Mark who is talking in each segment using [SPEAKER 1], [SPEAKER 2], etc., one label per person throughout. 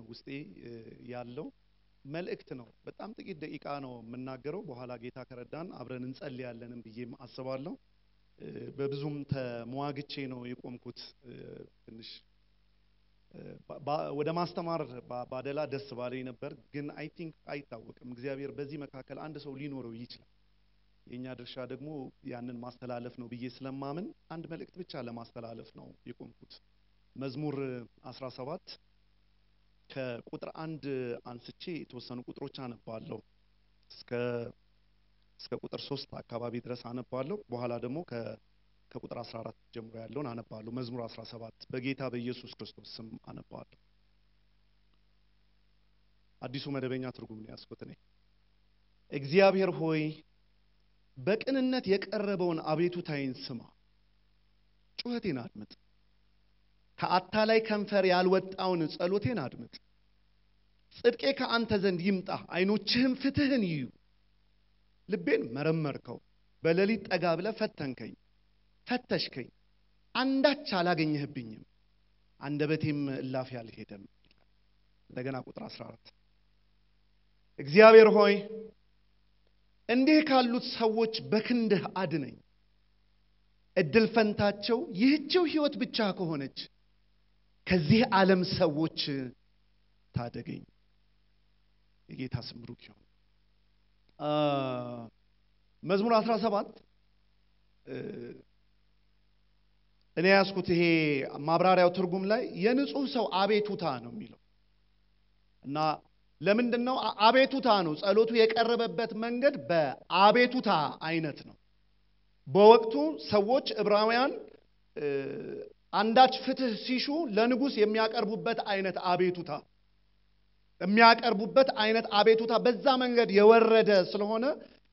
[SPEAKER 1] ውስጤ ያለው መልእክት ነው። በጣም ጥቂት ደቂቃ ነው የምናገረው። በኋላ ጌታ ከረዳን አብረን እንጸልያለንም ብዬም አስባለሁ። በብዙም ተሟግቼ ነው የቆምኩት። ትንሽ ወደ ማስተማር ባደላ ደስ ባለኝ ነበር፣ ግን አይ ቲንክ አይታወቅም። እግዚአብሔር በዚህ መካከል አንድ ሰው ሊኖረው ይችላል። የእኛ ድርሻ ደግሞ ያንን ማስተላለፍ ነው ብዬ ስለማምን አንድ መልእክት ብቻ ለማስተላለፍ ነው የቆምኩት። መዝሙር 17 ከቁጥር አንድ አንስቼ የተወሰኑ ቁጥሮች አነባለሁ እስከ እስከ ቁጥር ሶስት አካባቢ ድረስ አነባለሁ። በኋላ ደግሞ ከቁጥር 14 ጀምሮ ያለውን አነባለሁ። መዝሙር 17 በጌታ በኢየሱስ ክርስቶስ ስም አነባለሁ። አዲሱ መደበኛ ትርጉም ነው ያስኩት እኔ። እግዚአብሔር ሆይ በቅንነት የቀረበውን አቤቱታዬን ስማ፣ ጩኸቴን አድምጥ። ከአታላይ ከንፈር ያልወጣውን ጸሎቴን አድምጥ። ጽድቄ ከአንተ ዘንድ ይምጣ፣ ዓይኖችህም ፍትህን ይዩ። ልቤን መረመርከው፣ በሌሊት ጠጋ ብለህ ፈተንከኝ፣ ፈተሽከኝ፣ አንዳች አላገኘህብኝም፣ አንደበቴም እላፊ አልሄደም። እንደገና ቁጥር 14 እግዚአብሔር ሆይ እንዲህ ካሉት ሰዎች በክንድህ አድነኝ። እድል ፈንታቸው ይህችው ሕይወት ብቻ ከሆነች ከዚህ ዓለም ሰዎች ታደገኝ። የጌታ ስም ብሩክ ይሁን። መዝሙር 17 እኔ ያዝኩት ይሄ ማብራሪያው ትርጉም ላይ የንጹህ ሰው አቤቱታ ነው የሚለው እና ለምንድን ነው አቤቱታ ነው? ጸሎቱ የቀረበበት መንገድ በአቤቱታ አይነት ነው። በወቅቱ ሰዎች ዕብራውያን አንዳች ፍትህ ሲሹ ለንጉሥ የሚያቀርቡበት አይነት አቤቱታ የሚያቀርቡበት አይነት አቤቱታ በዛ መንገድ የወረደ ስለሆነ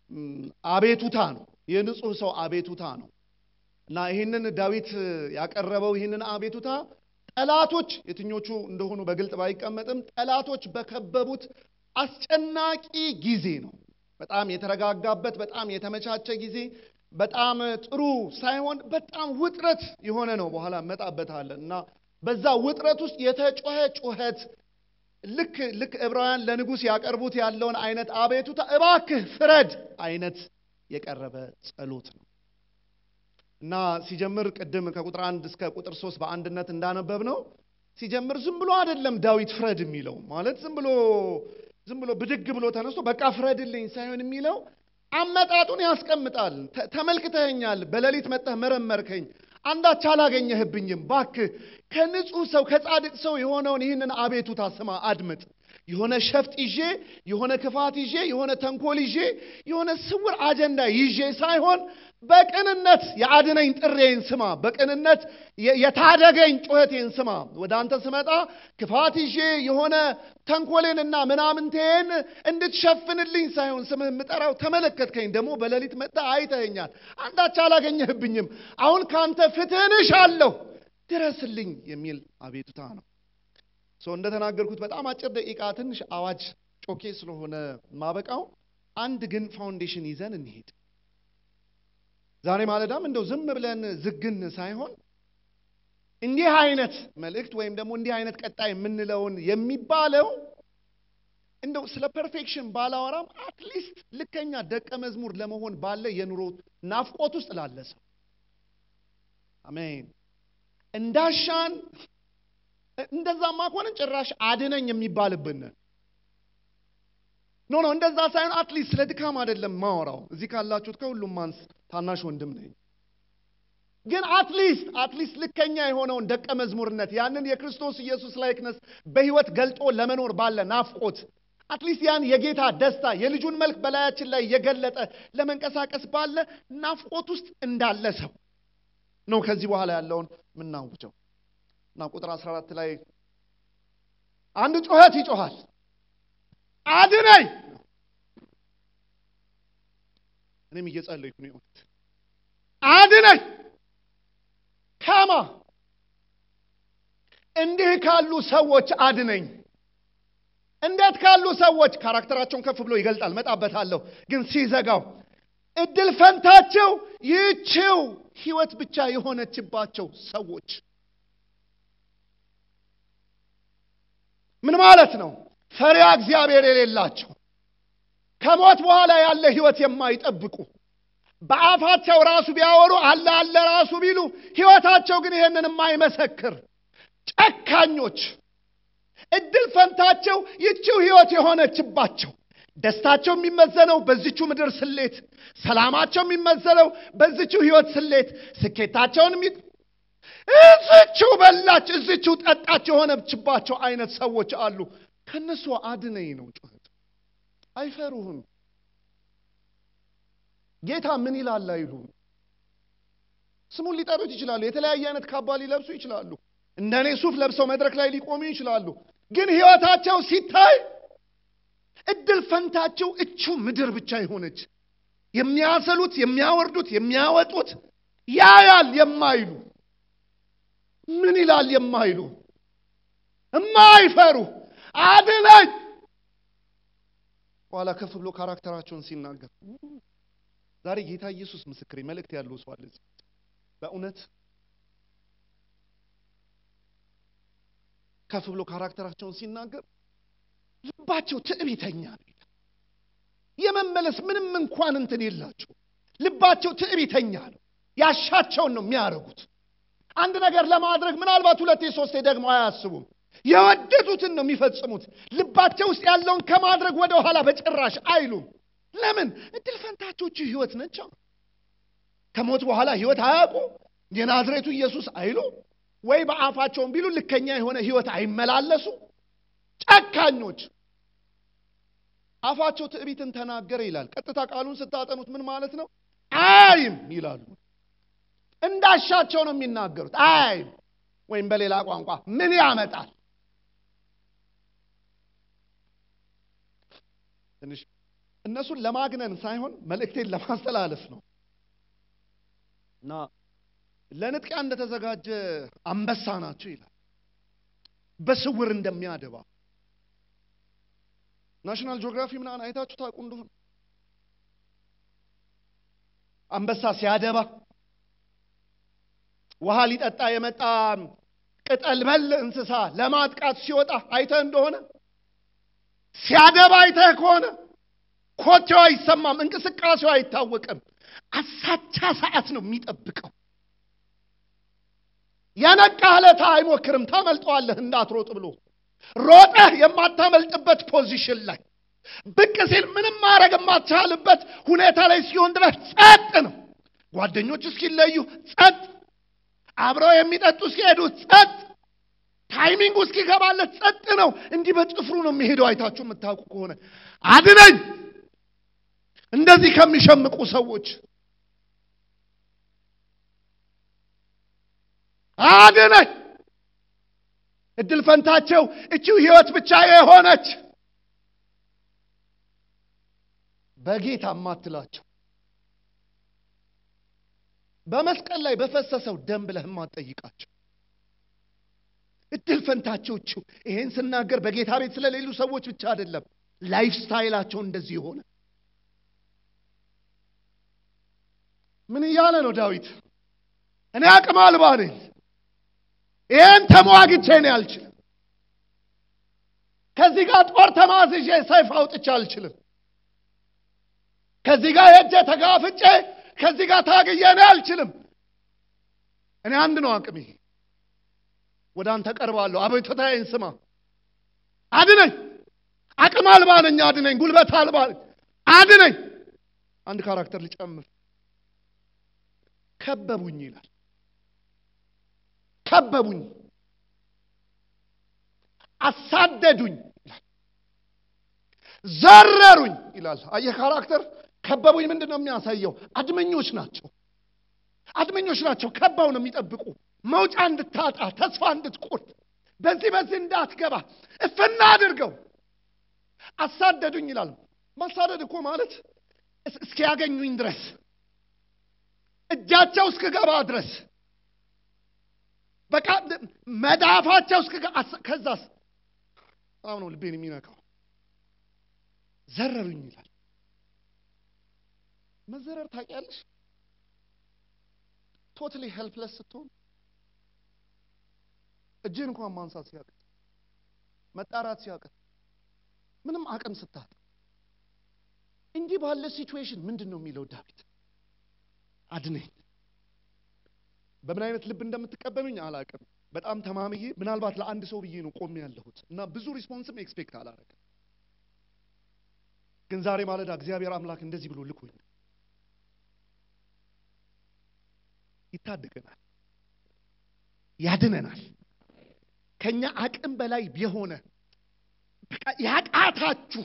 [SPEAKER 1] አቤቱታ ነው። የንጹህ ሰው አቤቱታ ነው እና ይህንን ዳዊት ያቀረበው ይህንን አቤቱታ ጠላቶች የትኞቹ እንደሆኑ በግልጥ ባይቀመጥም ጠላቶች በከበቡት አስጨናቂ ጊዜ ነው። በጣም የተረጋጋበት፣ በጣም የተመቻቸ ጊዜ፣ በጣም ጥሩ ሳይሆን በጣም ውጥረት የሆነ ነው። በኋላ እመጣበታለን እና በዛ ውጥረት ውስጥ የተጮኸ ጩኸት ልክ ልክ ዕብራውያን ለንጉሥ ያቀርቡት ያለውን አይነት አቤቱታ እባክህ ፍረድ አይነት የቀረበ ጸሎት ነው እና ሲጀምር ቅድም ከቁጥር አንድ እስከ ቁጥር ሶስት በአንድነት እንዳነበብ ነው። ሲጀምር ዝም ብሎ አይደለም ዳዊት ፍረድ የሚለው ማለት ዝም ብሎ ዝም ብሎ ብድግ ብሎ ተነስቶ በቃ ፍረድልኝ ሳይሆን የሚለው አመጣጡን ያስቀምጣል። ተመልክተኸኛል፣ በሌሊት መጠህ መረመርከኝ፣ አንዳች አላገኘህብኝም። ባክህ ከንጹህ ሰው ከጻድቅ ሰው የሆነውን ይህንን አቤቱታ ስማ፣ አድምጥ። የሆነ ሸፍጥ ይዤ የሆነ ክፋት ይዤ የሆነ ተንኮል ይዤ የሆነ ስውር አጀንዳ ይዤ ሳይሆን በቅንነት የአድነኝ ጥሬን ስማ፣ በቅንነት የታደገኝ ጩኸቴን ስማ። ወደ አንተ ስመጣ ክፋት ይዤ የሆነ ተንኮሌንና ምናምንቴን እንድትሸፍንልኝ ሳይሆን ስምህ የምጠራው ተመለከትከኝ። ደግሞ በሌሊት መጥተህ አይተኸኛል፣ አንዳች አላገኘህብኝም። አሁን ከአንተ ፍትህን እሻለሁ፣ ድረስልኝ የሚል አቤቱታ ነው። ሰው እንደተናገርኩት በጣም አጭር ደቂቃ ትንሽ አዋጅ ጮኬ ስለሆነ ማበቃው፣ አንድ ግን ፋውንዴሽን ይዘን እንሄድ። ዛሬ ማለዳም እንደው ዝም ብለን ዝግን ሳይሆን እንዲህ አይነት መልእክት ወይም ደግሞ እንዲህ አይነት ቀጣይ የምንለውን የሚባለው እንደው ስለ ፐርፌክሽን ባላወራም አትሊስት ልከኛ ደቀ መዝሙር ለመሆን ባለ የኑሮ ናፍቆት ውስጥ ላለ ሰው አሜን እንዳሻን እንደዛማ ከሆነ ጭራሽ አድነኝ የሚባልብን ኖ ኖ እንደዛ ሳይሆን አትሊስት ስለ ድካም አይደለም ማወራው። እዚህ ካላችሁት ከሁሉም ማንስ ታናሽ ወንድም ነኝ። ግን አትሊስት አትሊስት ልከኛ የሆነውን ደቀ መዝሙርነት ያንን የክርስቶስ ኢየሱስ ላይክነስ በሕይወት ገልጦ ለመኖር ባለ ናፍቆት አትሊስት ያን የጌታ ደስታ የልጁን መልክ በላያችን ላይ የገለጠ ለመንቀሳቀስ ባለ ናፍቆት ውስጥ እንዳለ ሰው ነው ከዚህ በኋላ ያለውን የምናውጀው። እና ቁጥር 14 ላይ አንድ ጩኸት ይጮሃል፣ አድነኝ። እኔም እየጸለይኩ ነው የሆኑት አድነኝ። ከማ እንዲህ ካሉ ሰዎች አድነኝ። እንዴት ካሉ ሰዎች? ካራክተራቸውን ከፍ ብሎ ይገልጣል፣ መጣበታለሁ። ግን ሲዘጋው እድል ፈንታቸው ይህችው ህይወት ብቻ የሆነችባቸው ሰዎች ምን ማለት ነው? ፈሪያ እግዚአብሔር የሌላቸው ከሞት በኋላ ያለ ህይወት የማይጠብቁ በአፋቸው ራሱ ቢያወሩ አለ አለ ራሱ ቢሉ ህይወታቸው ግን ይሄንን የማይመሰክር ጨካኞች፣ እድል ፈንታቸው ይቺው ህይወት የሆነችባቸው ደስታቸው የሚመዘነው በዚቹ ምድር ስሌት፣ ሰላማቸው የሚመዘነው በዚቹ ህይወት ስሌት፣ ስኬታቸውን የሚ እዚችው በላች እዚችው ጠጣች የሆነችባቸው አይነት ሰዎች አሉ። ከነሱ አድነኝ ነው ጩኸት። አይፈሩህም። ጌታ ምን ይላል አይሉም። ስሙን ሊጠሩት ይችላሉ። የተለያየ አይነት ካባ ሊለብሱ ይችላሉ። እንደ እኔ ሱፍ ለብሰው መድረክ ላይ ሊቆሙ ይችላሉ። ግን ህይወታቸው ሲታይ እድል ፈንታቸው እቹ ምድር ብቻ የሆነች የሚያሰሉት፣ የሚያወርዱት፣ የሚያወጡት ያያል የማይሉ ምን ይላል የማይሉ የማይፈሩ አድነኝ በኋላ ከፍ ብሎ ካራክተራቸውን ሲናገር ዛሬ ጌታ ኢየሱስ ምስክሬ መልእክት ያለው ሰው አለ። በእውነት ከፍ ብሎ ካራክተራቸውን ሲናገር ልባቸው ትዕቢተኛ ነው ይላል። የመመለስ ምንም እንኳን እንትን የላቸው። ልባቸው ትዕቢተኛ ነው። ያሻቸውን ነው የሚያደርጉት። አንድ ነገር ለማድረግ ምናልባት ሁለቴ ሶስቴ ደግሞ አያስቡም። የወደዱትን ነው የሚፈጽሙት። ልባቸው ውስጥ ያለውን ከማድረግ ወደ ኋላ በጭራሽ አይሉም። ለምን? እድል ፈንታቸው እቺ ህይወት ነቻ። ከሞት በኋላ ህይወት አያውቁ። የናዝሬቱ ኢየሱስ አይሉ ወይ በአፋቸውን ቢሉ ልከኛ የሆነ ህይወት አይመላለሱ። ጨካኞች አፋቸው ትዕቢትን ተናገረ ይላል። ቀጥታ ቃሉን ስታጠኑት ምን ማለት ነው? አይም ይላሉ። እንዳሻቸው ነው የሚናገሩት። አይም ወይም በሌላ ቋንቋ ምን ያመጣል? ትንሽ እነሱን ለማግነን ሳይሆን መልእክቴን ለማስተላለፍ ነው እና ለንጥቂያ እንደተዘጋጀ አንበሳ ናቸው ይላል። በስውር እንደሚያደባ ናሽናል ጂኦግራፊ ምናምን አይታችሁ ታውቁ እንደሆነ አንበሳ ሲያደባ ውሃ ሊጠጣ የመጣ ቅጠል በል እንስሳ ለማጥቃት ሲወጣ አይተህ እንደሆነ ሲያደባ አይተህ ከሆነ ኮቴው አይሰማም፣ እንቅስቃሴው አይታወቅም። አሳቻ ሰዓት ነው የሚጠብቀው። የነቃህ ዕለት አይሞክርም፣ ታመልጠዋለህ እንዳትሮጥ ብሎ ሮጠህ የማታመልጥበት ፖዚሽን ላይ ብቅ ሲል ምንም ማድረግ የማትቻልበት ሁኔታ ላይ ሲሆን ድረስ ጸጥ ነው። ጓደኞች እስኪለዩ ጸጥ፣ አብረው የሚጠጡ እስኪሄዱ ጸጥ፣ ታይሚንጉ እስኪገባለት ጸጥ ነው። እንዲህ በጭፍሩ ነው የሚሄደው። አይታችሁ የምታውቁ ከሆነ አድነኝ እንደዚህ ከሚሸምቁ ሰዎች አድነኝ። እድል ፈንታቸው እቺው ህይወት ብቻ የሆነች በጌታ ማትላቸው በመስቀል ላይ በፈሰሰው ደም ብለህ ማትጠይቃቸው እድል ፈንታቸው እቺው። ይሄን ስናገር በጌታ ቤት ስለሌሉ ሰዎች ብቻ አይደለም፣ ላይፍ ስታይላቸው እንደዚህ የሆነ ምን እያለ ነው ዳዊት? እኔ አቅም አልባ ነኝ፣ ይህን ተሟግቼ እኔ አልችልም። ከዚህ ጋር ጦር ተማዝዤ ሰይፍ አውጥቼ አልችልም። ከዚህ ጋር ሄጄ ተጋፍጬ ከዚህ ጋር ታግዬ እኔ አልችልም። እኔ አንድ ነው አቅሜ። ወደ አንተ ቀርባለሁ፣ አቤቱታዬን ስማ፣ አድነኝ። አቅም አልባ ነኝ፣ አድነኝ። ጉልበት አልባ ነኝ፣ አድነኝ። አንድ ካራክተር ልጨምር። ከበቡኝ ይላል። ከበቡኝ፣ አሳደዱኝ ይላል። ዘረሩኝ ይላል። አየህ ካራክተር ከበቡኝ ምንድን ነው የሚያሳየው? አድመኞች ናቸው። አድመኞች ናቸው። ከባው ነው የሚጠብቁ መውጫ እንድታጣ ተስፋ እንድትቆርጥ በዚህ በዚህ እንዳትገባ እፍና አድርገው አሳደዱኝ ይላል። ማሳደድ እኮ ማለት እስኪያገኙኝ ድረስ እጃቸው እስክገባ ድረስ በቃ መዳፋቸው እስክገባ ከዛስ በጣም ነው ልቤን የሚነካው። ዘረሩኝ ይላል። መዘረር ታውቂያለሽ? ቶታሊ ሄልፕለስ ስትሆን እጅን እንኳን ማንሳት ሲያቅት መጣራት ሲያቅት ምንም አቅም ስታት እንዲህ ባለ ሲቹዌሽን ምንድን ነው የሚለው ዳዊት? አድነኝ። በምን አይነት ልብ እንደምትቀበሉኝ አላቅም። በጣም ተማምዬ ምናልባት ለአንድ ሰው ብዬ ነው ቆሜ ያለሁት እና ብዙ ሪስፖንስም ኤክስፔክት አላረግም። ግን ዛሬ ማለዳ እግዚአብሔር አምላክ እንደዚህ ብሎ ልኮኝ ይታደገናል፣ ያድነናል። ከኛ አቅም በላይ የሆነ በቃ ያቃታችሁ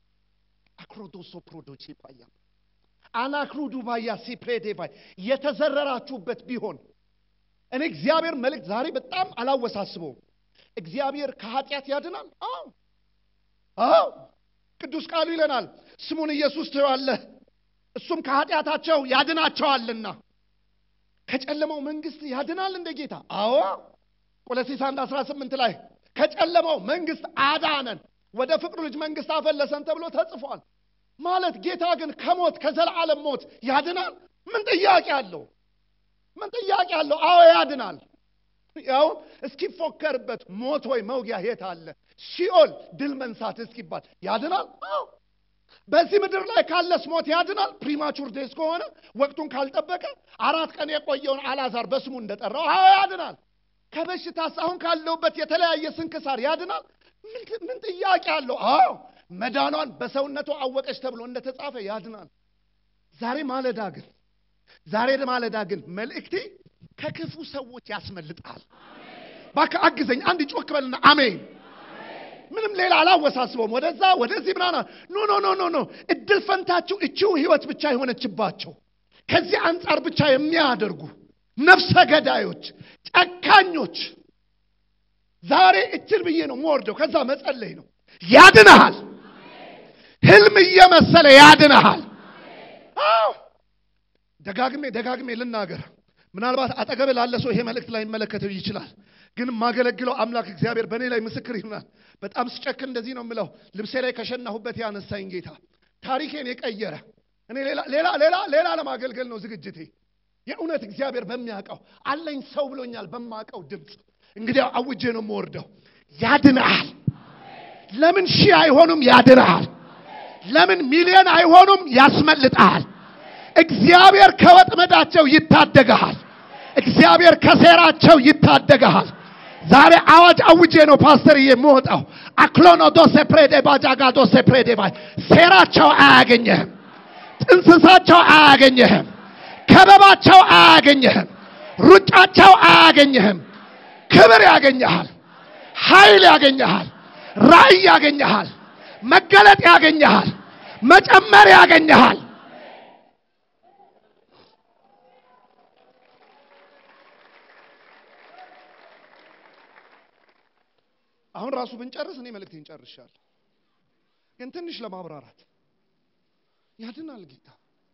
[SPEAKER 1] አክሮዶሶ ፕሮዶቼ ባያ አናክሩዱ ባያ ሲፕሬዴ ባይ የተዘረራችሁበት ቢሆን እኔ እግዚአብሔር መልእክት ዛሬ በጣም አላወሳስበውም። እግዚአብሔር ከኃጢአት ያድናል። አዎ አዎ፣ ቅዱስ ቃሉ ይለናል፣ ስሙን ኢየሱስ ትየዋለህ፣ እሱም ከኃጢአታቸው ያድናቸዋልና። ከጨለማው መንግስት ያድናል እንደ ጌታ። አዎ ቆሎሴስ 1 18 ላይ ከጨለማው መንግስት አዳነን ወደ ፍቅሩ ልጅ መንግስት አፈለሰን ተብሎ ተጽፏል። ማለት ጌታ ግን ከሞት ከዘላለም ሞት ያድናል? ምን ጥያቄ አለው? ምን ጥያቄ አለው? አዎ ያድናል። ያው እስኪፎከርበት ሞት ወይ መውጊያ የት አለ? ሲኦል ድል መንሳት እስኪባል ያድናል። አዎ በዚህ ምድር ላይ ካለስ ሞት ያድናል። ፕሪማቹር ዴስ ከሆነ ወቅቱን ካልጠበቀ አራት ቀን የቆየውን አላዛር በስሙ እንደጠራው አዎ ያድናል። ከበሽታስ አሁን ካለውበት የተለያየ ስንክሳር ያድናል። ምን ጥያቄ አለው? አዎ መዳኗን በሰውነቱ አወቀች ተብሎ እንደተጻፈ ያድናል። ዛሬ ማለዳ ግን ዛሬ ማለዳ ግን መልእክቴ ከክፉ ሰዎች ያስመልጣል። እባክህ አግዘኝ። አንድ ጮክ በልና አሜን። ምንም ሌላ አላወሳስበውም። ወደዛ ወደዚህ ምናና ኖ ኖ ኖ ኖ ኖ እድል ፈንታችሁ እቺው ህይወት ብቻ የሆነችባቸው ከዚህ አንጻር ብቻ የሚያደርጉ ነፍሰ ገዳዮች፣ ጨካኞች ዛሬ እችል ብዬ ነው የምወርደው። ከዛ መጸለይ ነው። ያድንሃል። ህልም እየመሰለ ያድንሃል። አዎ ደጋግሜ ደጋግሜ ልናገር። ምናልባት አጠገብ ላለ ሰው ይሄ መልእክት ላይ ይመለከተው ይችላል። ግን የማገለግለው አምላክ እግዚአብሔር በእኔ ላይ ምስክር ይሆናል። በጣም ስጨክን እንደዚህ ነው የምለው። ልብሴ ላይ ከሸናሁበት ያነሳኝ ጌታ ታሪኬን የቀየረ እኔ ሌላ ሌላ ሌላ ሌላ ለማገልገል ነው ዝግጅቴ። የእውነት እግዚአብሔር በሚያውቀው አለኝ ሰው ብሎኛል በማውቀው ድምፅ እንግዲህ አውጄ ነው የምወርደው። ያድንሃል። ለምን ሺህ አይሆኑም? ያድንሃል። ለምን ሚሊዮን አይሆኑም? ያስመልጥሃል። እግዚአብሔር ከወጥመዳቸው ይታደግሃል። እግዚአብሔር ከሴራቸው ይታደግሃል። ዛሬ አዋጅ አውጄ ነው ፓስተር የምወጣው። አክሎኖ ዶሴ ፕሬዴ ባጃጋ ዶሴ ፕሬዴ ባይ ሴራቸው አያገኘህም። ጥንስሳቸው አያገኘህም። ከበባቸው አያገኘህም። ሩጫቸው አያገኘህም። ክብር ያገኘሃል። ኃይል ያገኘሃል። ራእይ ያገኘሃል። መገለጥ ያገኘሃል። መጨመር ያገኘሃል። አሁን ራሱ ብንጨርስ እኔ መልእክቴን ጨርሻለሁ። ግን ትንሽ ለማብራራት ያድናል ጌታ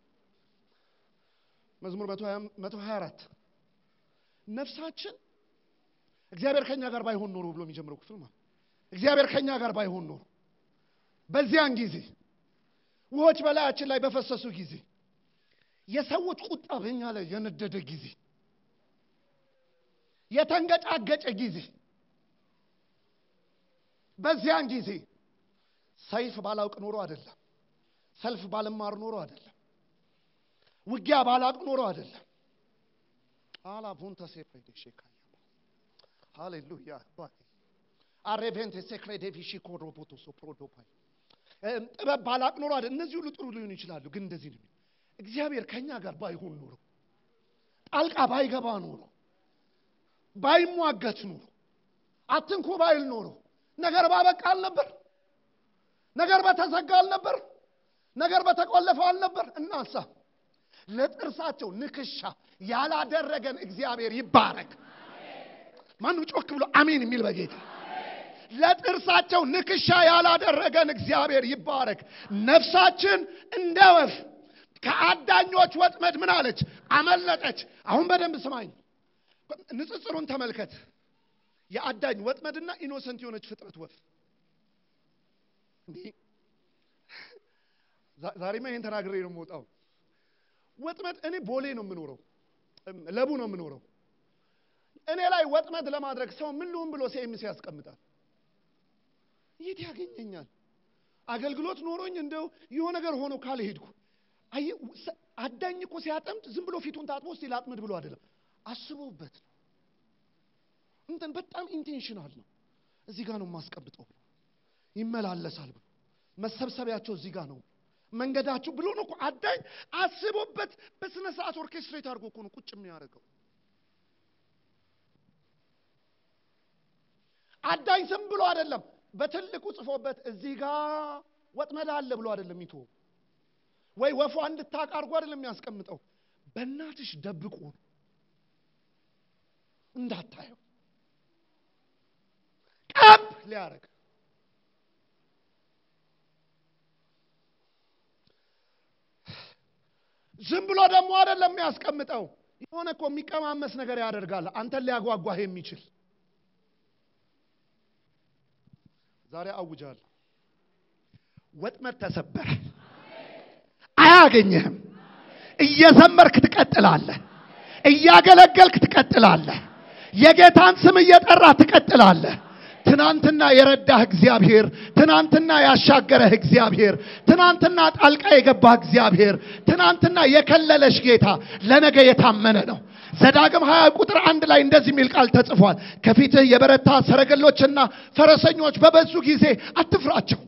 [SPEAKER 1] መዝሙር 124 ነፍሳችን እግዚአብሔር ከኛ ጋር ባይሆን ኖሮ ብሎ የሚጀምረው ክፍል ማለት እግዚአብሔር ከኛ ጋር ባይሆን ኖሮ በዚያን ጊዜ ውሆች በላያችን ላይ በፈሰሱ ጊዜ የሰዎች ቁጣ በእኛ ላይ የነደደ ጊዜ የተንገጫገጨ ጊዜ በዚያን ጊዜ ሰይፍ ባላውቅ ኖሮ አይደለም፣ ሰልፍ ባልማር ኖሮ አይደለም፣ ውጊያ ባላውቅ ኖሮ አይደለም። አላቡንተ ሴፕሬዴ ሼካ ሃሌሉያ አሬቬንቴ ሴክሬዴ ፊሺ ኮሮቦቶ ሶፕሮዶፓይ ጥበብ ባላውቅ ኖሮ አይደለም። እነዚህ ሁሉ ጥሩ ሊሆኑ ይችላሉ፣ ግን እንደዚህ ነው። እግዚአብሔር ከኛ ጋር ባይሆን ኖሮ ጣልቃ ባይገባ ኖሮ ባይሟገት ኖሮ አትንኩ ባይል ኖሮ ነገር ባበቃ አልነበር። ነገር በተዘጋ አልነበር። ነገር በተቆለፈ አልነበር። እናንሳ። ለጥርሳቸው ንክሻ ያላደረገን እግዚአብሔር ይባረክ። ማንም ጮክ ብሎ አሜን የሚል በጌታ ለጥርሳቸው ንክሻ ያላደረገን እግዚአብሔር ይባረክ። ነፍሳችን እንደ ወፍ ከአዳኞች ወጥመድ ምን አለች? አመለጠች። አሁን በደንብ ስማኝ፣ ንጽጽሩን ተመልከት። የአዳኝ ወጥመድና ኢኖሰንት የሆነች ፍጥረት ወፍ እንዲህ ዛሬማ ይሄን ተናግሬ ነው የምወጣው። ወጥመድ እኔ ቦሌ ነው የምኖረው፣ ለቡ ነው የምኖረው። እኔ ላይ ወጥመድ ለማድረግ ሰው ምን ልሁን ብሎ ሲኤምሲ ያስቀምጣል። የት ያገኘኛል? አገልግሎት ኖሮኝ እንደው የሆነ ነገር ሆኖ ካልሄድኩ አየህ፣ ሰ- አዳኝ እኮ ሲያጠምድ ዝም ብሎ ፊቱን ታጥቦ እስቲ ላጥምድ ብሎ አይደለም፣ አስቦበት ነው። እንትን በጣም ኢንቴንሽናል ነው። እዚህ ጋር ነው የማስቀምጠው ብሎ ይመላለሳል ብሎ መሰብሰቢያቸው እዚህ ጋር ነው መንገዳችሁ ብሎ ነው እኮ አዳኝ አስቦበት በስነ ስርዓት ኦርኬስትሬት አድርጎ እኮ ነው ቁጭ የሚያደርገው። አዳኝ ዝም ብሎ አይደለም በትልቁ ጽፎበት እዚህ ጋር ወጥመድ አለ ብሎ አይደለም ይቶ ወይ ወፏ እንድታውቅ አድርጎ አይደለም የሚያስቀምጠው። በእናትሽ ደብቆ ነው እንዳታየው ቀብ ሊያደርግ ዝም ብሎ ደግሞ አይደለም የሚያስቀምጠው። የሆነ እኮ የሚቀማመስ ነገር ያደርጋል አንተን ሊያጓጓህ የሚችል ዛሬ አውጃለሁ። ወጥመድ ተሰበረ፣ አያገኝህም። እየዘመርክ ትቀጥላለህ፣ እያገለገልክ ትቀጥላለህ፣ የጌታን ስም እየጠራህ ትቀጥላለህ። ትናንትና የረዳህ እግዚአብሔር፣ ትናንትና ያሻገረህ እግዚአብሔር፣ ትናንትና ጣልቃ የገባህ እግዚአብሔር፣ ትናንትና የከለለሽ ጌታ ለነገ የታመነ ነው። ዘዳግም 20 ቁጥር አንድ ላይ እንደዚህ የሚል ቃል ተጽፏል። ከፊትህ የበረታ ሰረገሎችና ፈረሰኞች በበዙ ጊዜ አትፍራቸው።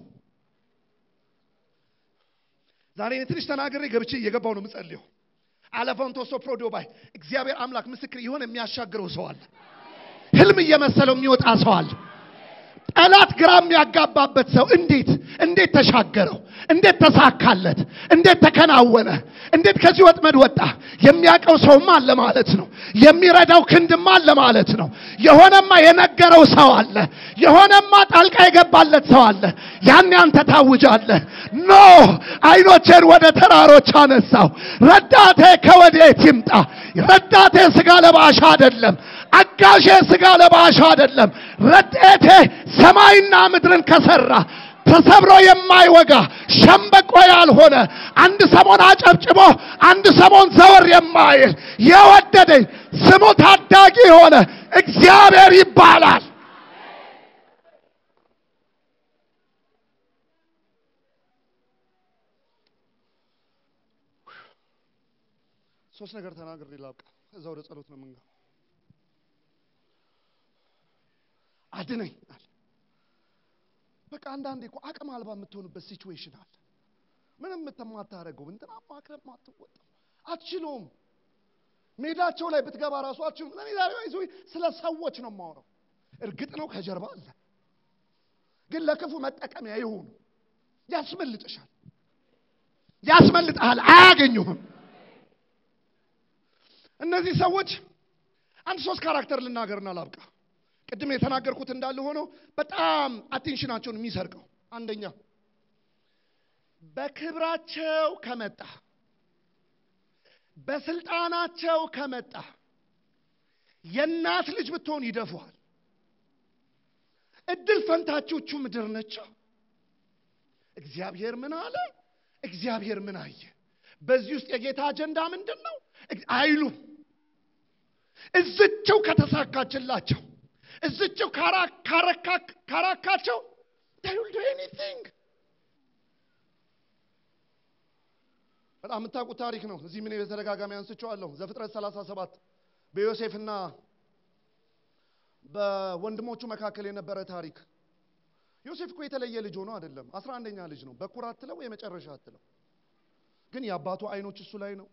[SPEAKER 1] ዛሬ እኔ ትንሽ ተናግሬ ገብቼ እየገባው ነው የምጸልየው። አለፎንቶሶ ፕሮዶባይ እግዚአብሔር አምላክ ምስክር የሆነ የሚያሻግረው ሰው አለ። ህልም እየመሰለው የሚወጣ ሰው አለ። ጠላት ግራ የሚያጋባበት ሰው እንዴት እንዴት ተሻገረው? እንዴት ተሳካለት? እንዴት ተከናወነ? እንዴት ከዚህ ወጥመድ ወጣ? የሚያውቀው ሰውማ አለ ማለት ነው። የሚረዳው ክንድማ አለ ማለት ነው። የሆነማ የነገረው ሰው አለ። የሆነማ ጣልቃ የገባለት ሰው አለ። ያን አንተ ታውጃለህ። ኖ አይኖቼን ወደ ተራሮች አነሳው። ረዳቴ ከወዴት ይምጣ? ረዳቴ ስጋ ለባሽ አይደለም። አጋዤ ስጋ ለባሽ አይደለም። ረድኤቴ ሰማይና ምድርን ከሰራ ተሰብሮ የማይወጋ ሸምበቆ ያልሆነ አንድ ሰሞን አጨብጭቦ አንድ ሰሞን ዘወር የማይል የወደደኝ ስሙ ታዳጊ የሆነ እግዚአብሔር ይባላል። ሶስት ነገር ተናግሬ ላብቃ። ከዛ ወደ ጸሎት ነው የምንገባው። አድነኝ አለ። በቃ አንዳንዴ እኮ አቅም አልባ የምትሆንበት ሲቹዌሽን አለ። ምንም የማታደርገው እንትና ማቅረብ ማትወጣው አትችለውም። ሜዳቸው ላይ ብትገባ ራሱ አትችሉም። እኔ ዛሬ ይዞ ስለ ሰዎች ነው የማወራው። እርግጥ ነው ከጀርባ አለ፣ ግን ለክፉ መጠቀሚያ ይሁኑ። ያስመልጥሻል፣ ያስመልጥሃል፣ አያገኙህም። እነዚህ ሰዎች አንድ ሶስት ካራክተር ልናገርና ላብቃ። ቅድም የተናገርኩት እንዳለ ሆኖ በጣም አቴንሽናቸውን የሚሰርቀው አንደኛ በክብራቸው ከመጣ በስልጣናቸው ከመጣ የእናት ልጅ ብትሆን ይደፉሃል። እድል ፈንታቾቹ ምድር ነች። እግዚአብሔር ምን አለ? እግዚአብሔር ምን አየ? በዚህ ውስጥ የጌታ አጀንዳ ምንድን ነው አይሉም። እዝቸው ከተሳካችላቸው እዝቸው ካረካቸው they will do anything በጣም የምታውቁት ታሪክ ነው። እዚህ ምን በተደጋጋሚ አንስቼዋለሁ። ዘፍጥረት 37 በዮሴፍና በወንድሞቹ መካከል የነበረ ታሪክ። ዮሴፍ እኮ የተለየ ልጅ ሆኖ አይደለም። አስራ አንደኛ ልጅ ነው። በኩር አትለው የመጨረሻ አትለው፣ ግን የአባቱ አይኖች እሱ ላይ ነው።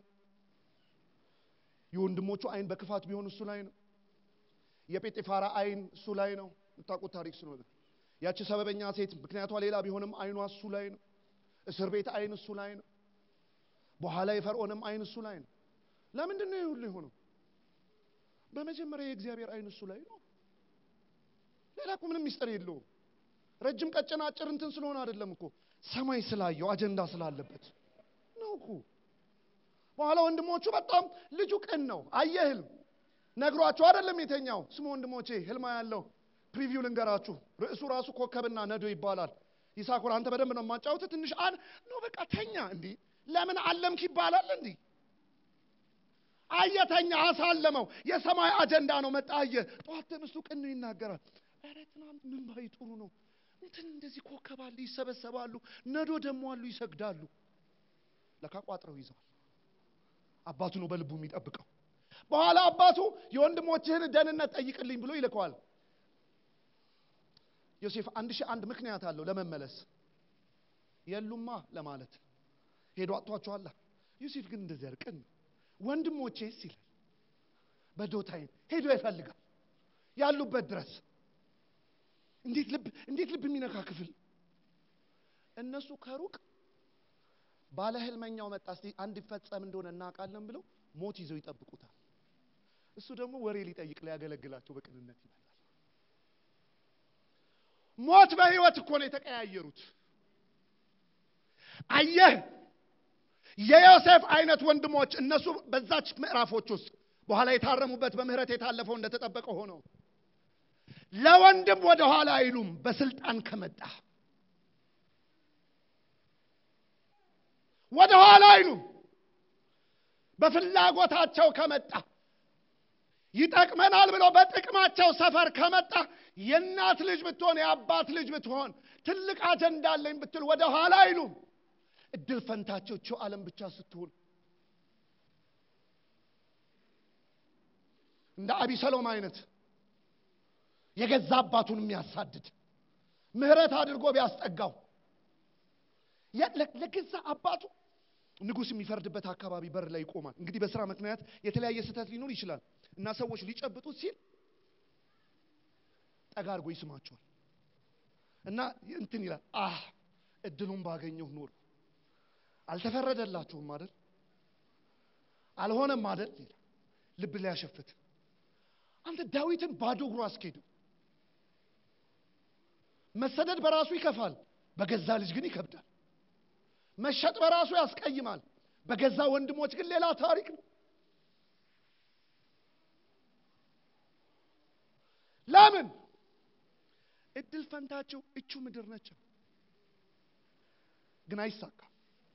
[SPEAKER 1] የወንድሞቹ አይን በክፋት ቢሆን እሱ ላይ ነው። የጴጤፋራ አይን እሱ ላይ ነው። የምታውቁት ታሪክ ስለሆነ ያቺ ሰበበኛ ሴት ምክንያቷ ሌላ ቢሆንም አይኗ እሱ ላይ ነው። እስር ቤት አይን እሱ ላይ ነው። በኋላ የፈርዖንም አይን እሱ ላይ ነው። ለምንድን ነው ይህ ሁሉ የሆነው? በመጀመሪያ የእግዚአብሔር አይን እሱ ላይ ነው። ሌላ እኮ ምንም ሚስጥር የለውም። ረጅም ቀጭን አጭር እንትን ስለሆነ አይደለም እኮ ሰማይ ስላየው አጀንዳ ስላለበት ነው እኮ። በኋላ ወንድሞቹ በጣም ልጁ ቅን ነው። አየ ህልም ነግሯቸው አይደለም የተኛው። ስሙ ወንድሞቼ ህልማ ያለው ፕሪቪው ልንገራችሁ። ርዕሱ ራሱ ኮከብና ነዶ ይባላል። ይሳኮር አንተ በደንብ ነው የማጫወት። ትንሽ አን ነው በቃ ተኛ። እንዲህ ለምን አለምክ ይባላል። እንዲህ አየተኛ አሳለመው። የሰማይ አጀንዳ ነው። መጣ አየ። ጠዋት ተነስቶ ቅን ነው ይናገራል። ኧረ ትናንት ምን ባይ ጥሩ ነው እንትን እንደዚህ ኮከብ አለ፣ ይሰበሰባሉ። ነዶ ደግሞ አሉ፣ ይሰግዳሉ። ለካ ቋጥረው ይዘዋል። አባቱ ነው በልቡ የሚጠብቀው። በኋላ አባቱ የወንድሞችህን ደህንነት ጠይቅልኝ ብሎ ይልከዋል። ዮሴፍ አንድ ሺህ አንድ ምክንያት አለው ለመመለስ የሉማ ለማለት ሄዶ አጥቷቸዋላ። ዮሴፍ ግን እንደዚህ ያለ ቅን ነው። ወንድሞቼስ ይላል በዶታይን ሄዶ ይፈልጋል ያሉበት ድረስ። እንዴት ልብ እንዴት ልብ የሚነካ ክፍል! እነሱ ከሩቅ ባለ ህልመኛው መጣ፣ እስቲ አንድ ይፈጸም እንደሆነ እናውቃለን ብለው ሞት ይዘው ይጠብቁታል። እሱ ደግሞ ወሬ ሊጠይቅ ሊያገለግላቸው በቅንነት ይመጣል። ሞት በህይወት እኮ ነው የተቀያየሩት። አየህ የዮሴፍ አይነት ወንድሞች እነሱ በዛች ምዕራፎች ውስጥ በኋላ የታረሙበት በምህረት የታለፈው እንደተጠበቀ ሆኖ ለወንድም ወደ ኋላ አይሉም። በስልጣን ከመጣ ወደ ኋላ አይሉም። በፍላጎታቸው ከመጣ ይጠቅመናል ብሎ በጥቅማቸው ሰፈር ከመጣ የእናት ልጅ ብትሆን የአባት ልጅ ብትሆን ትልቅ አጀንዳ አለኝ ብትል ወደ ኋላ አይሉም። እድል ፈንታቸው ቸው ዓለም ብቻ ስትሆን እንደ አቢሰሎም አይነት የገዛ አባቱን የሚያሳድድ ምህረት አድርጎ ቢያስጠጋው ለገዛ አባቱ ንጉሥ የሚፈርድበት አካባቢ በር ላይ ይቆማል። እንግዲህ በስራ ምክንያት የተለያየ ስህተት ሊኖር ይችላል እና ሰዎች ሊጨብጡት ሲል ጠጋ አድርጎ ይስማቸዋል እና እንትን ይላል። አህ እድሉን ባገኘሁ ኖር አልተፈረደላችሁም አይደል? አልሆነም አይደል? ይላል ልብ ሊያሸፍት አንተ ዳዊትን ባዶ እግሩ አስኬደው። መሰደድ በራሱ ይከፋል፣ በገዛ ልጅ ግን ይከብዳል። መሸጥ በራሱ ያስቀይማል፣ በገዛ ወንድሞች ግን ሌላ ታሪክ ነው። ለምን? እድል ፈንታቸው እቹ ምድር ነች፣ ግን አይሳካም።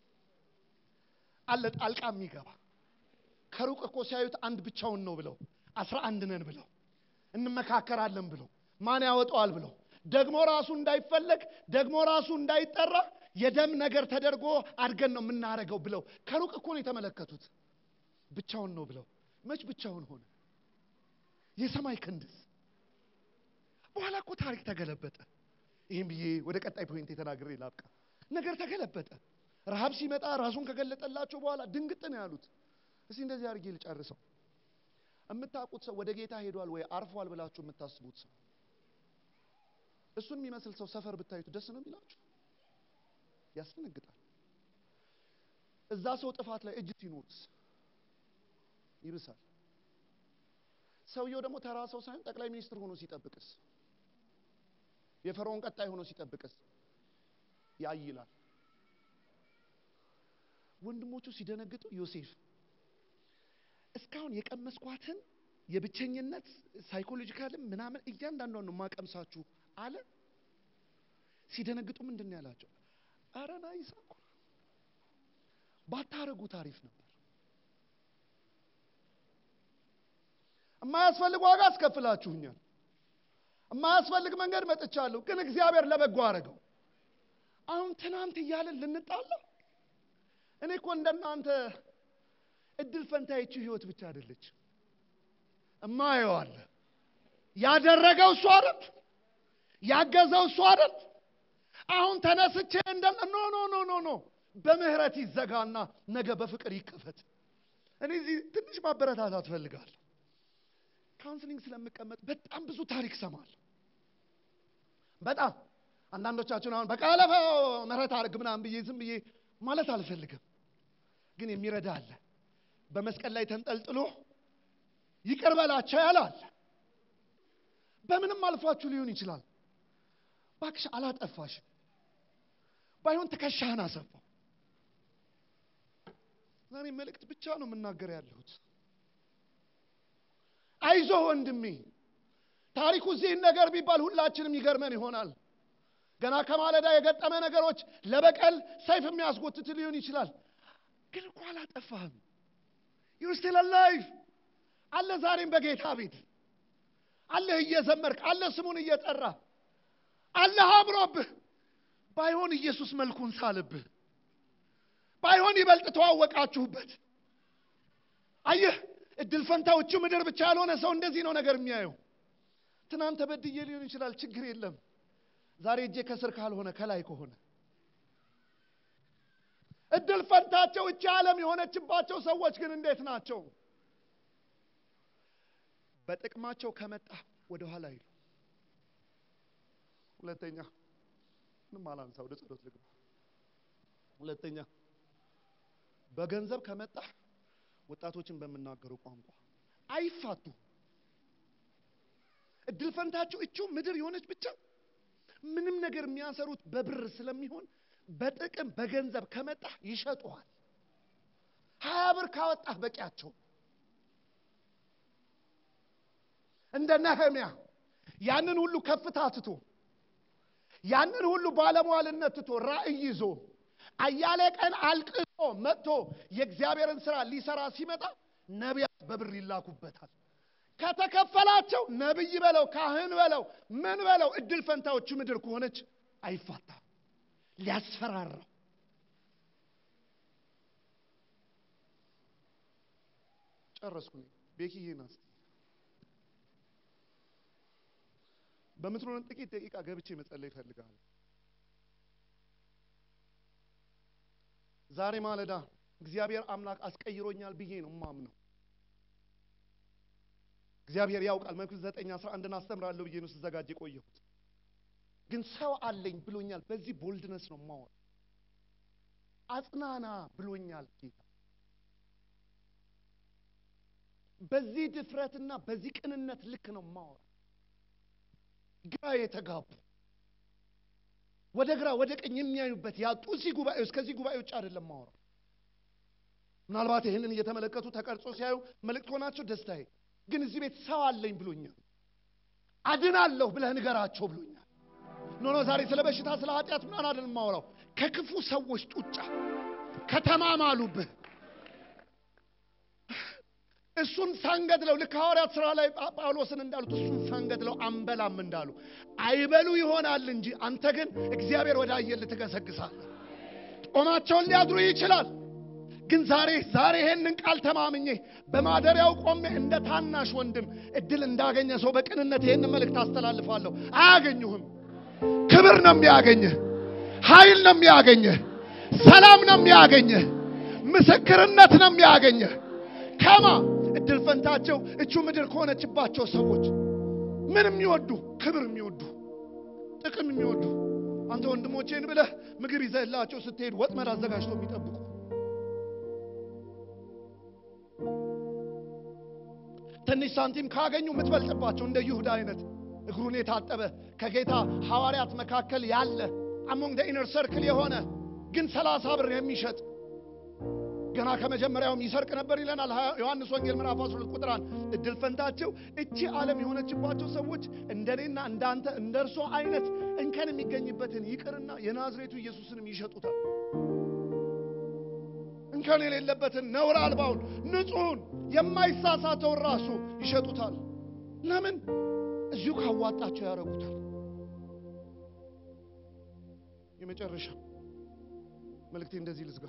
[SPEAKER 1] አለ ጣልቃ የሚገባ ከሩቅ እኮ ሲያዩት አንድ ብቻውን ነው ብለው አስራ አንድ ነን ብለው እንመካከራለን ብለው ማን ያወጣዋል ብለው ደግሞ ራሱ እንዳይፈለግ ደግሞ ራሱ እንዳይጠራ የደም ነገር ተደርጎ አድርገን ነው የምናደርገው ብለው ከሩቅ እኮ ነው የተመለከቱት። ብቻውን ነው ብለው መች ብቻውን ሆነ? የሰማይ ክንድስ በኋላ እኮ ታሪክ ተገለበጠ። ይህም ብዬ ወደ ቀጣይ ፖይንት የተናገረ ላብቃ። ነገር ተገለበጠ። ረሃብ ሲመጣ ራሱን ከገለጠላቸው በኋላ ድንግጥ ነው ያሉት። እስቲ እንደዚህ አድርጌ ልጨርሰው። የምታውቁት ሰው ወደ ጌታ ሄዷል ወይ አርፏል ብላችሁ የምታስቡት ሰው እሱን የሚመስል ሰው ሰፈር ብታዩት ደስ ነው የሚላችሁ? ያስደነግጣል። እዛ ሰው ጥፋት ላይ እጅ ሲኖርስ ይብሳል። ሰውየው ደግሞ ተራ ሰው ሳይሆን ጠቅላይ ሚኒስትር ሆኖ ሲጠብቅስ፣ የፈርዖን ቀጣይ ሆኖ ሲጠብቅስ ያይላል። ወንድሞቹ ሲደነግጡ ዮሴፍ እስካሁን የቀመስኳትን የብቸኝነት ሳይኮሎጂካልም ምናምን እያንዳንዷን ነው ማቀምሳችሁ አለ። ሲደነግጡ ምንድን ነው ያላቸው? አረ ናይስ እኮ ባታረጉት አሪፍ ነበር። የማያስፈልግ ዋጋ አስከፍላችሁኛል። የማያስፈልግ መንገድ መጥቻለሁ፣ ግን እግዚአብሔር ለበጎ አረገው። አሁን ትናንት እያለን ልንጣላ እኔ እኮ እንደናንተ እድል ፈንታይችሁ ህይወት ብቻ አይደለች እማየው አለ ያደረገው እሱ አይደል? ያገዘው እሱ አይደል? አሁን ተነስቼ እንደ ኖ ኖ ኖ ኖ ኖ በምህረት ይዘጋና ነገ በፍቅር ይከፈት። እኔ እዚህ ትንሽ ማበረታታት ፈልጋለሁ። ካውንስሊንግ ስለምቀመጥ በጣም ብዙ ታሪክ ሰማለሁ። በጣም አንዳንዶቻችሁን አሁን በቃ ለፈ ምህረት አድርግ ምናምን ብዬ ዝም ብዬ ማለት አልፈልግም፣ ግን የሚረዳ አለ በመስቀል ላይ ተንጠልጥሎ ይቅር በላቸው ያላል። በምንም አልፏችሁ ሊሆን ይችላል። ባክሽ አላጠፋሽም፣ ባይሆን ትከሻህን አሰፋው። ዛሬ መልእክት ብቻ ነው የምናገር ያለሁት። አይዞህ ወንድሜ፣ ታሪኩ እዚህን ነገር ቢባል ሁላችንም ይገርመን ይሆናል። ገና ከማለዳ የገጠመ ነገሮች ለበቀል ሰይፍ የሚያስጎትት ሊሆን ይችላል። ግን እኮ አላጠፋህም። ዩር ስቲል አላይቭ አለ። ዛሬም በጌታ ቤት አለህ፣ እየዘመርክ አለ፣ ስሙን እየጠራ አላህ አምሮብህ ባይሆን ኢየሱስ መልኩን ሳልብህ ባይሆን ይበልጥ ተዋወቃችሁበት። አየህ እድል ፈንታዎቹ ምድር ብቻ ያልሆነ ሰው እንደዚህ ነው ነገር የሚያየው። ትናንት በድዬ ሊሆን ይችላል፣ ችግር የለም። ዛሬ እጄ ከስር ካልሆነ ከላይ ከሆነ እድል ፈንታቸው እቺ ዓለም የሆነችባቸው ሰዎች ግን እንዴት ናቸው? በጥቅማቸው ከመጣ ወደ ኋላ ይሉ። ሁለተኛ ምንም አላንሳ፣ ወደ ጸሎት ልግባ። ሁለተኛ በገንዘብ ከመጣ ወጣቶችን በምናገረው ቋንቋ አይፋቱ። እድል ፈንታቸው እቹ ምድር የሆነች ብቻ ምንም ነገር የሚያሰሩት በብር ስለሚሆን በጥቅም በገንዘብ ከመጣ ይሸጡሃል። ሀያ ብር ካወጣህ በቂያቸው። እንደ ነህምያ ያንን ሁሉ ከፍታ ትቶ ያንን ሁሉ ባለሟልነት ትቶ ራእይ ይዞ አያሌ ቀን አልቅሶ መጥቶ የእግዚአብሔርን ስራ ሊሰራ ሲመጣ ነቢያት በብር ይላኩበታል። ከተከፈላቸው ነቢይ በለው ካህን በለው ምን በለው እድል ፈንታዎቹ ምድር ከሆነች አይፋታም። ሊያስፈራራው ጨረስኩ። ቤኪዬ ናት። በምትኖረን ጥቂት ደቂቃ ገብቼ መጸለይ እፈልጋለሁ። ዛሬ ማለዳ እግዚአብሔር አምላክ አስቀይሮኛል ብዬ ነው ማምነው። እግዚአብሔር ያውቃል። መክብብ ዘጠኝ አስራ አንድን አስተምራለሁ ብዬ ነው ስዘጋጅ የቆየሁት። ግን ሰው አለኝ ብሎኛል። በዚህ ቦልድነስ ነው ማወራ። አጽናና ብሎኛል ጌታ። በዚህ ድፍረትና በዚህ ቅንነት ልክ ነው ማወራ። ግራ የተጋቡ ወደ ግራ ወደ ቀኝ የሚያዩበት ያጡ እዚህ ጉባኤ ውስጥ ከዚህ ጉባኤ ውጭ አይደለም ማወራ። ምናልባት ይህንን እየተመለከቱ ተቀርጾ ሲያዩ መልእክት ሆናቸው ደስታዬ። ግን እዚህ ቤት ሰው አለኝ ብሎኛል። አድናለሁ ብለህ ንገራቸው ብሎኛል። ኖ ኖ ዛሬ ስለ በሽታ ስለ ኃጢአት ምናምን አይደለም ማወራው። ከክፉ ሰዎች ጡጫ ከተማማሉብህ እሱን ሳንገድለው ልክ ሐዋርያት ሥራ ላይ ጳውሎስን እንዳሉት እሱን ሳንገድለው አንበላም እንዳሉ አይበሉ ይሆናል እንጂ አንተ ግን እግዚአብሔር ወደ አየል ትገሰግሳለህ። ጦማቸውን ሊያድሩ ይችላል። ግን ዛሬ ዛሬ ይሄንን ቃል ተማምኜ በማደሪያው ቆሜ እንደ ታናሽ ወንድም እድል እንዳገኘ ሰው በቅንነት ይሄንን መልእክት አስተላልፋለሁ። አያገኙህም። ክብር ነው የሚያገኝህ፣ ኃይል ነው የሚያገኝህ፣ ሰላም ነው የሚያገኝህ፣ ምስክርነት ነው የሚያገኝህ። ከማ እድል ፈንታቸው እቹ ምድር ከሆነችባቸው ሰዎች ምን የሚወዱ ክብር የሚወዱ ጥቅም የሚወዱ አንተ ወንድሞቼን ብለህ ምግብ ይዘህላቸው ስትሄድ ወጥመድ አዘጋጅቶ የሚጠብቁ ትንሽ ሳንቲም ካገኙ የምትበልጥባቸው እንደ ይሁዳ አይነት እግሩን የታጠበ ከጌታ ሐዋርያት መካከል ያለ አሞንግ ኢነር ሰርክል የሆነ ግን ሰላሳ ብር የሚሸጥ ገና ከመጀመሪያውም ይሰርቅ ነበር ይለናል ዮሐንስ ወንጌል ምዕራፍ 12 ቁጥር አንድ እድል ፈንታቸው እቺ ዓለም የሆነችባቸው ሰዎች እንደኔና እንዳንተ እንደ እርሶ አይነት እንከን የሚገኝበትን ይቅርና የናዝሬቱ ኢየሱስንም ይሸጡታል። እንከን የሌለበትን ነውር አልባውን ንጹሑን የማይሳሳተውን ራሱ ይሸጡታል። ለምን? እዚሁ ካዋጣቸው ያደርጉታል። የመጨረሻ መልእክቴ እንደዚህ ልዝጋ።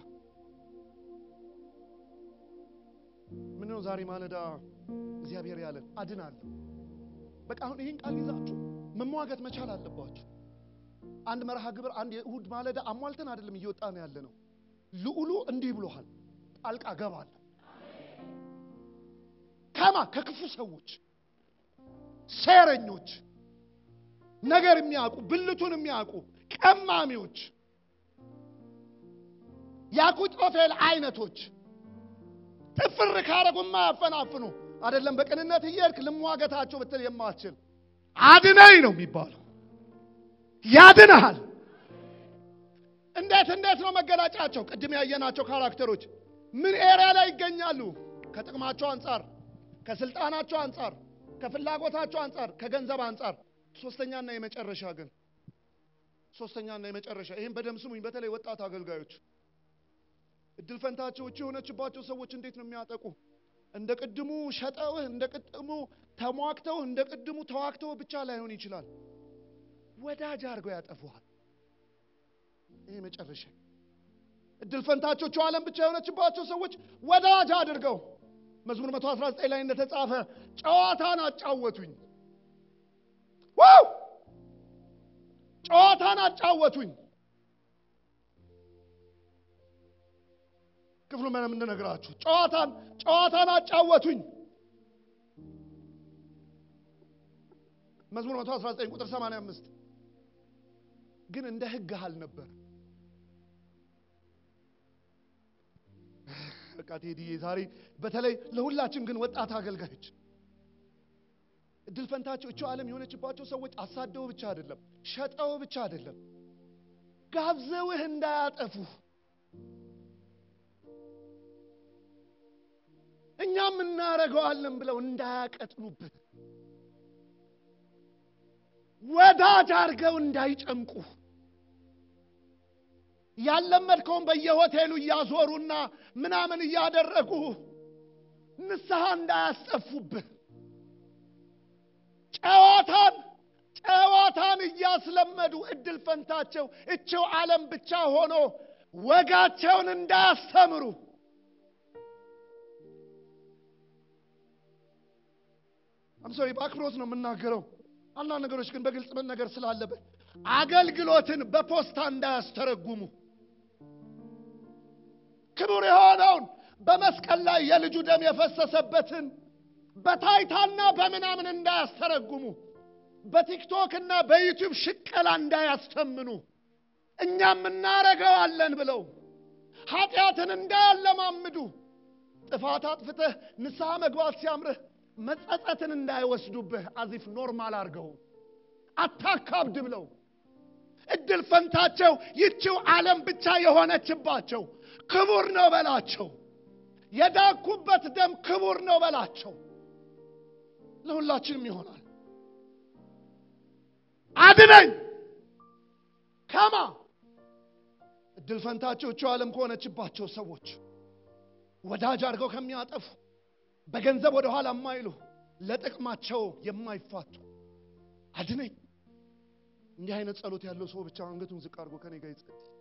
[SPEAKER 1] ምን ነው ዛሬ ማለዳ እግዚአብሔር ያለን አድናለሁ። በቃ አሁን ይህን ቃል ይዛችሁ መሟገት መቻል አለባችሁ። አንድ መርሃ ግብር አንድ የእሁድ ማለዳ አሟልተን አይደለም እየወጣ ነው ያለ ነው። ልዑሉ እንዲህ ብሎሃል፣ ጣልቃ ገባለሁ። ከማ ከክፉ ሰዎች፣ ሴረኞች፣ ነገር የሚያውቁ ብልቱን የሚያውቁ ቀማሚዎች፣ የአኪጦፌል አይነቶች ጥፍር ካረጉ የማያፈናፍኑ አይደለም። በቅንነት እየሄድክ ልሟገታቸው ብትል የማትችል አድነኝ ነው የሚባለው። ያድንሃል። እንዴት እንዴት ነው መገለጫቸው? ቅድም ያየናቸው ካራክተሮች ምን ኤሪያ ላይ ይገኛሉ? ከጥቅማቸው አንጻር፣ ከስልጣናቸው አንጻር፣ ከፍላጎታቸው አንጻር፣ ከገንዘብ አንጻር። ሶስተኛና የመጨረሻ ግን ሶስተኛና የመጨረሻ ይህም በደም ስሙኝ፣ በተለይ ወጣት አገልጋዮች እድል ፈንታቸው እቺ የሆነችባቸው ሰዎች እንዴት ነው የሚያጠቁ? እንደ ቅድሙ ሸጠውህ፣ እንደ ቅድሙ ተሟግተው፣ እንደ ቅድሙ ተዋግተው ብቻ ላይሆን ይችላል። ወዳጅ አድርገው ያጠፉሃል። ይሄ መጨረሻ እድል ፈንታቾቹ ዓለም ብቻ የሆነችባቸው ሰዎች ወዳጅ አድርገው መዝሙር 119 ላይ እንደተጻፈ ጨዋታን አጫወቱኝ። ዋው ጨዋታን አጫወቱኝ። ክፍሉ ምንም እንድነግራችሁ ጨዋታን ጨዋታን አጫወቱኝ። መዝሙር 119 ቁጥር 85 ግን እንደ ሕግህ አልነበር። በቃ ቴዲዬ ዛሬ በተለይ ለሁላችን ግን ወጣት አገልጋዮች እድል ፈንታቸው እቸው ዓለም የሆነችባቸው ሰዎች አሳደው ብቻ አይደለም፣ ሸጠው ብቻ አይደለም፣ ጋብዘውህ እንዳያጠፉ እኛም እናደርገዋለን ብለው እንዳያቀጥሉብህ ወዳጅ አድርገው እንዳይጨምቁ ያለመድከውን በየሆቴሉ እያዞሩና ምናምን እያደረጉ ንስሐ እንዳያስጠፉብህ ጨዋታን ጨዋታን እያስለመዱ እድል ፈንታቸው እችው ዓለም ብቻ ሆኖ ወጋቸውን እንዳያስተምሩ አምሶሪ በአክብሮት ነው የምናገረው። አንዳንድ ነገሮች ግን በግልጽ መነገር ስላለበት አገልግሎትን በፖስታ እንዳያስተረጉሙ ክቡር የሆነውን በመስቀል ላይ የልጁ ደም የፈሰሰበትን በታይታና በምናምን እንዳያስተረጉሙ በቲክቶክ እና በዩቲዩብ ሽቀላ እንዳያስተምኑ እኛም እናረገዋለን ብለው ኃጢአትን እንዳያለማምዱ ጥፋት አጥፍተህ ንስሐ መግባት ሲያምርህ መጸጸትን እንዳይወስዱብህ አዚፍ ኖርማል አድርገው አታካብድ ብለው እድል ፈንታቸው ይቺው ዓለም ብቻ የሆነችባቸው ክቡር ነው በላቸው። የዳኩበት ደም ክቡር ነው በላቸው። ለሁላችንም ይሆናል። አድነኝ ከማ እድል ፈንታቸው ይቺው ዓለም ከሆነችባቸው ሰዎች ወዳጅ አድርገው ከሚያጠፉ በገንዘብ ወደ ኋላ የማይሉ ለጥቅማቸው የማይፋቱ አድነኝ። እንዲህ አይነት ጸሎት ያለው ሰው ብቻ አንገቱን ዝቅ አድርጎ ከኔ ጋር ይጸልይ።